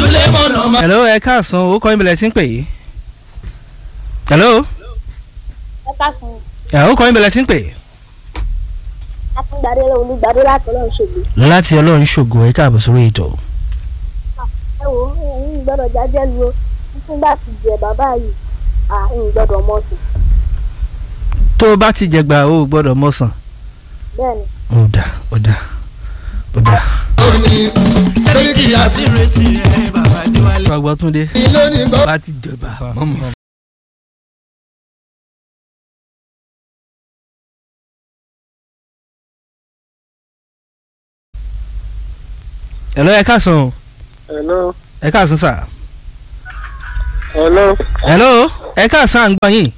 Sulemọ̀nà máa. hello ẹ káàsán o kọ́ ìbẹ̀lẹ̀ tí ń pè yìí. hello ẹ káàsán ẹ ó kọ́ ìbẹ̀lẹ̀ tí ń pè yìí. akíngbàdé olùgbàdé láti ọlọ́run ṣègbè. láti ọlọ́run ṣògo ẹ káàbọ̀ sórí ètò. ẹ wo ẹ̀yin gbọ́dọ̀ jájẹ́ lu o nígbà tí jẹ bàbá yìí à ń gbọ́dọ̀ mọ̀ sí tó o bá ti jẹgba o ò gbọ́dọ̀ mọ̀sán. bẹ́ẹ̀ ni. ó dà ó dà ó dà. Orin Sẹ́ríkì àti ìrètí rẹ̀ bàbá déwálé. sọgbọ́n túndé ilé ní gbọ́. bá ti jẹba mọ̀mọ́. hello ẹ káàsán o hello ẹ káàsán sà. hello hello ẹ káàsán à ń gbọ́ yín.